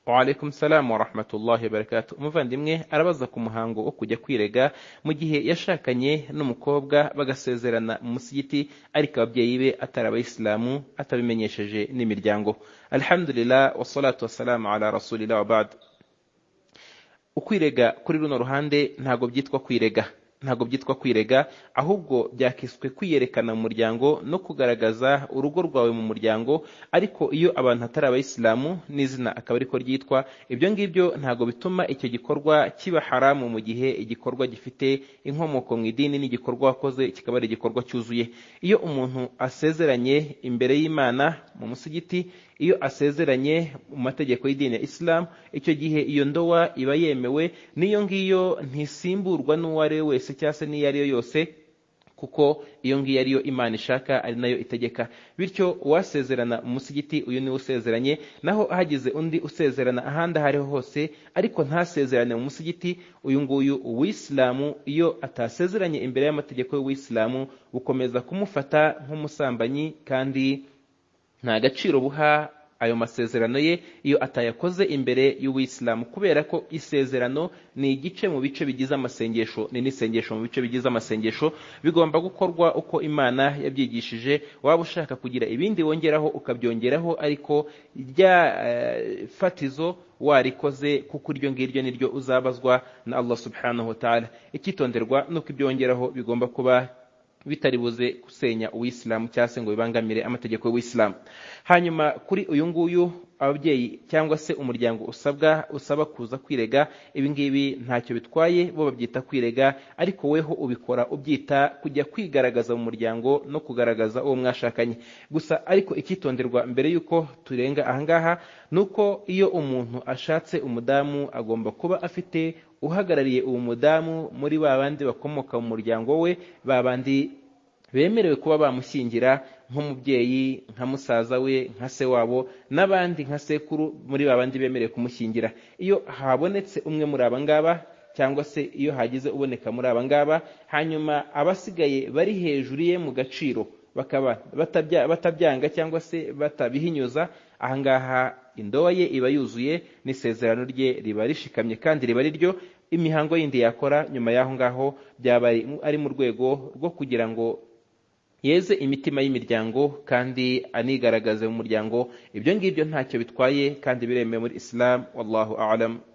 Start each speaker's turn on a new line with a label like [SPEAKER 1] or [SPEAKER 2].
[SPEAKER 1] Waalaikum salam wa rahmatullahi wa barakatuh. Umuvandimwe arabaza ku muhango wo kujya kwirega mu gihe yashakanye n'umukobwa bagasezerana mu musigiti ariko ababyeyi be atari abayisilamu atabimenyesheje n'imiryango. Alhamdulillah wassalatu wassalamu ala rasulillah wa ba'd. Ukwirega kuri runo ruhande ntago byitwa kwirega. ntabwo byitwa kwirega ahubwo byakiswe kwiyerekana mu muryango no kugaragaza urugo rwawe mu muryango ariko iyo abantu atari abayisilamu n'izina akaba ariko ryitwa ibyo ngibyo ntabwo bituma icyo gikorwa kiba haramu mu gihe igikorwa gifite inkomoko mu idini n'igikorwa wakoze kikaba ari igikorwa cyuzuye iyo umuntu asezeranye imbere y'imana mu musigiti iyo asezeranye mu mategeko y'idini ya isilamu icyo gihe iyo ndowa iba yemewe n'iyo ngiyo ntisimburwa n'uwo ari we wese cyangwa se n'iyo ari yo yose kuko iyo ngiyo ariyo imana ishaka ari nayo itegeka bityo uwasezerana umusigiti uyu niwe usezeranye naho hagize undi usezerana ahandi aho ariho hose ariko ntasezerane mu musigiti uyu nguyu uwisilamu iyo atasezeranye imbere y'amategeko y'uwisilamu bukomeza kumufata nk'umusambanyi kandi nta gaciro buha ayo masezerano ye iyo atayakoze imbere y'uwisilamu kubera ko isezerano ni igice mu bice bigize amasengesho ni n'isengesho mu bice bigize amasengesho bigomba gukorwa uko imana yabyigishije waba ushaka kugira ibindi wongeraho ukabyongeraho ariko rya fatizo warikoze kuko iryo ngiryo niryo uzabazwa na allah subhanahu wa ta'ala icyitonderwa nuko ibyo wongeraho bigomba kuba bitari buze gusenya uwisilamu cyangwa se ngo bibangamire amategeko y'uwisilamu hanyuma kuri uyu nguyu ababyeyi cyangwa se umuryango usabwa usaba kuza kwirega ibi ngibi ntacyo bitwaye bo babyita kwirega ariko weho ubikora ubyita kujya kwigaragaza mu muryango no kugaragaza uwo mwashakanye gusa ariko icyitonderwa mbere y'uko turenga ahangaha ni uko iyo umuntu ashatse umudamu agomba kuba afite uhagarariye uwo mudamu muri ba bandi bakomoka mu muryango we ba bandi bemerewe kuba bamushyingira nk'umubyeyi nka musaza we nka se wabo n'abandi nka sekuru muri ba bandi bemerewe kumushyingira iyo habonetse umwe muri aba ngaba cyangwa se iyo hagize uboneka muri aba ngaba hanyuma abasigaye bari hejuru ye mu gaciro bakaba batabyanga cyangwa se batabihinyuza ahangaha indoba ye iba yuzuye n'isezerano rye riba rishikamye kandi riba riryo imihango yindi yakora nyuma y'aho ngaho byaba ari mu rwego rwo kugira ngo yeze imitima y'imiryango kandi anigaragaze mu muryango ibyo ngibyo ntacyo bitwaye kandi biremewe muri isilamu wallahu alam